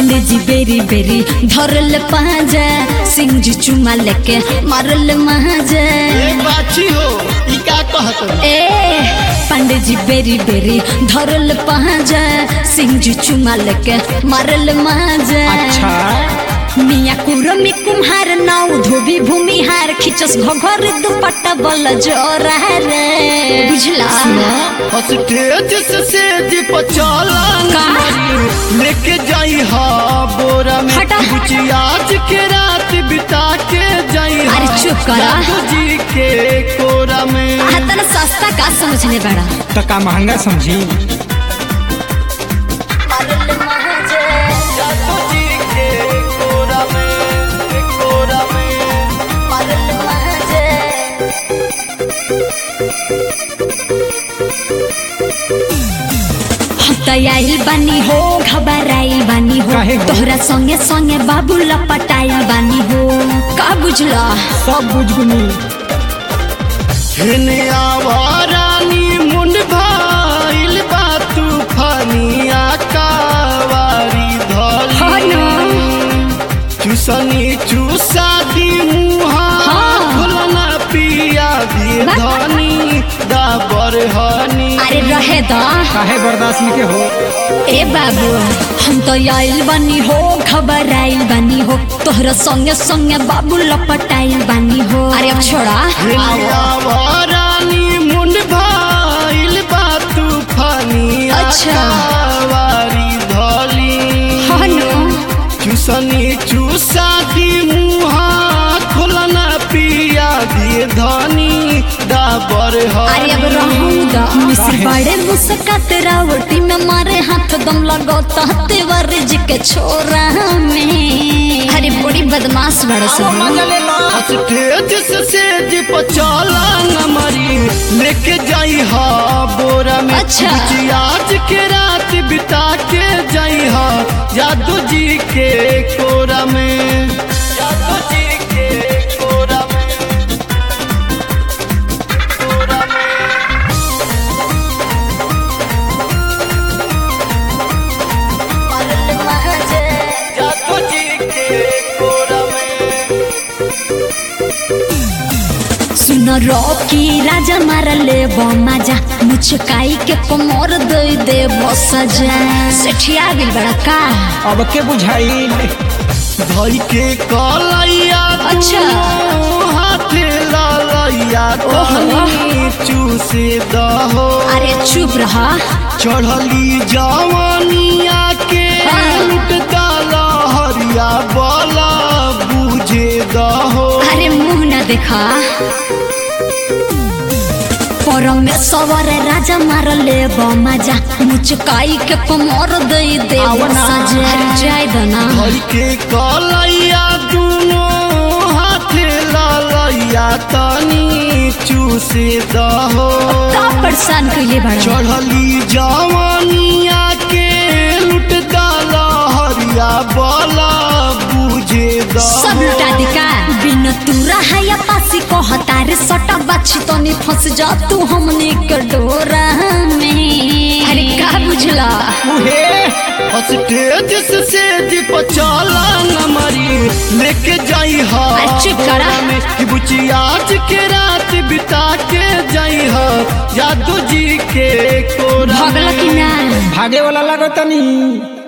पंडित जी बेरी बेरी धरल पाजा सिंह जी चुमा लेके मारल महाजा ए बाची हो ई का कहत ए पंडित जी बेरी बेरी धरल पाजा सिंह जी चुमा लेके मारल महाजा अच्छा मिया कुरमी कुम्हार नाउ धोबी भूमिहार खिचस घघर दुपट्टा बल जोरा रे बुझला स्टेज से सेज पर चला का? लेके जाई हा बोरा में हटा। कुछ आज के रात बिता के जाई हा अरे चुप करा। जादू जी के कोरा में हाथन सस्ता का समझने बड़ा तो का महंगा समझी जादू जी के कोरा में कोरा में हम त आइल बानी हो घबराइल बानी हो काहे हो? तोहरा संगे संगे बाबू लपटाइल बानी हो का बुझला सब बुझ गुनी हेने आवारानी मुंड भाइल बा तूफानिया कावारी हाँ धली ना। चूसनी चूसा दी मुहा हाँ। खुलना पिया दी बा- धनी दाबर हनी अरे रहे दा काहे बर्दाश्त नहीं के हो ए बाबू हम तो आइल बानी हो घबराइल बानी हो तोहरा संगे संगे बाबू लपटाइल बानी हो अरे अब छोड़ा हेने आवारानी मुंड भाइल बा तूफानिया अच्छा। कावारी धली हाँ ना। चूसनी चूसा दी मुहा खुलना पिया दिए धनी डाबर अरे अब रहूंगा मिसिर बड़े मुस्कात रावटी में मारे हाथ दम लगता तेवर जी के छोरा में अरे बड़ी बदमाश बड़े सब स्टेज से सेज पर चला न मरी लेके जाई हा बोरा में अच्छा। कुछ आज के रात बिता के जाई हा जादू जी के कोरा में जादू जी के कोरा में कोरा में जादू जी के कोरा में सुन रॉकी राजा मारले बमाजा मुचकाई के कमर दे दे बसजा सेठिया बिल बड़ा का अब के बुझाई भाई के कलैया अच्छा। दुनू हाथे ललैया तनी चूसे दहो अरे चुप रहा चढ़ली जवानिया के हाँ। लुट डाला हरिया बाला बुझे दहो अरे मुंह न देखा परम में सवर राजा मारले बमाजा मुचकाई के कमर दे दे बसजा अरे जाय दना भाई के कलैया दुनो हाथे ललैया तनी चूसे दहो का परेशान कइले बड़ा चढ़ली जवानिया के लुट डाला हरिया बाला बुझे सब लुटा दी का बिन तूरा है या पासी को हतारे सटा बाछी तो नहीं फंस जा तू हमने के डोरा में अरे का बुझला उहे स्टेज से सेज पर चला न मरी लेके जाई हा अरे चुप करा। बोरा में कि बुची आज के रात बिता के जाई हा जादू जी के कोरा भगला में। कि ना भागे वाला लागत नहीं